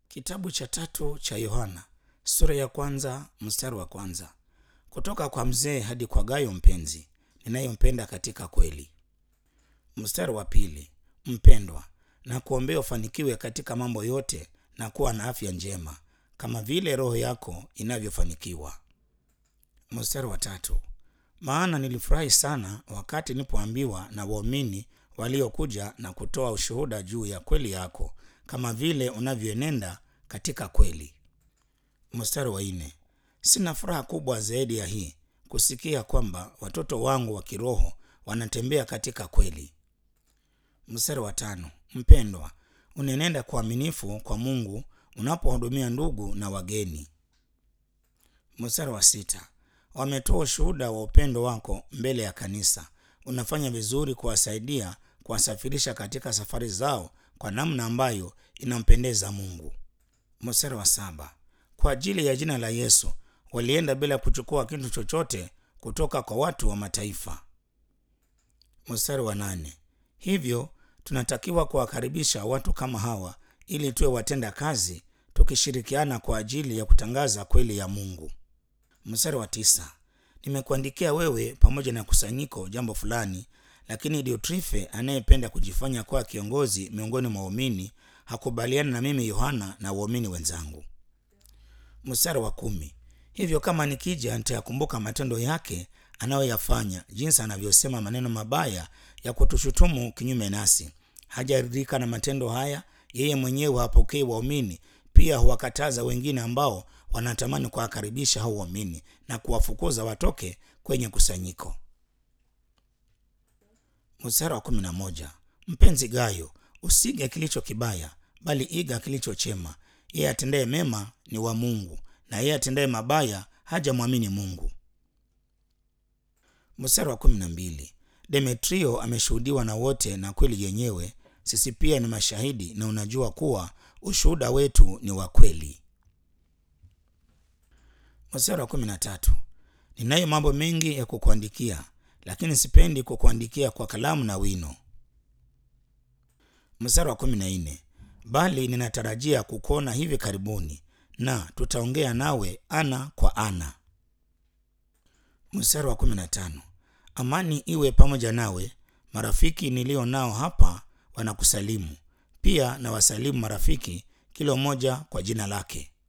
Kitabu cha tatu cha Yohana sura ya kwanza mstari wa kwanza. Kutoka kwa mzee hadi kwa Gayo mpenzi ninayempenda katika kweli. Mstari wa pili. Mpendwa, na kuombea ufanikiwe katika mambo yote na kuwa na afya njema kama vile roho yako inavyofanikiwa. Mstari wa tatu. Maana nilifurahi sana wakati nilipoambiwa na waumini waliokuja na kutoa ushuhuda juu ya kweli yako kama vile unavyoenenda katika kweli. Mstari wa nne. Sina furaha kubwa zaidi ya hii kusikia kwamba watoto wangu wa kiroho wanatembea katika kweli. Mstari wa tano. Mpendwa, unenenda kwa uaminifu kwa Mungu unapohudumia ndugu na wageni. Mstari wa sita. Wametoa ushuhuda wa upendo wako mbele ya kanisa. Unafanya vizuri kuwasaidia kuwasafirisha katika safari zao kwa namna ambayo inampendeza Mungu. Mstari wa saba. Kwa ajili ya jina la Yesu walienda bila kuchukua kitu chochote kutoka kwa watu wa mataifa. Mstari wa nane. Hivyo tunatakiwa kuwakaribisha watu kama hawa ili tuwe watenda kazi tukishirikiana kwa ajili ya kutangaza kweli ya Mungu. Mstari wa tisa. Nimekuandikia wewe pamoja na kusanyiko jambo fulani, lakini Diotrife anayependa kujifanya kuwa kiongozi miongoni mwa waumini hakubaliana na mimi Yohana na waumini wenzangu. Mstari wa kumi. Hivyo kama nikija nitayakumbuka matendo yake anayoyafanya, jinsi anavyosema maneno mabaya ya kutushutumu kinyume nasi. Hajaridhika na matendo haya, yeye mwenyewe hapokei waumini, pia huwakataza wengine ambao wanatamani kuwakaribisha hao waumini na kuwafukuza watoke kwenye kusanyiko. Mstari wa kumi na moja. Mpenzi Gayo, usige kilicho kibaya, bali iga kilicho chema. Yeye atendaye mema ni wa Mungu, na yeye atendaye mabaya hajamwamini Mungu. Mstari wa kumi na mbili. Demetrio ameshuhudiwa na wote na kweli yenyewe, sisi pia ni mashahidi, na unajua kuwa ushuhuda wetu ni wa kweli. Mstari wa kumi na tatu. Ninayo mambo mengi ya kukuandikia, lakini sipendi kukuandikia kwa kalamu na wino. Mstari wa kumi na nne. Bali ninatarajia kukuona hivi karibuni, na tutaongea nawe ana kwa ana. Mstari wa kumi na tano. Amani iwe pamoja nawe. Marafiki nilio nao hapa wanakusalimu, pia na wasalimu marafiki, kila mmoja kwa jina lake.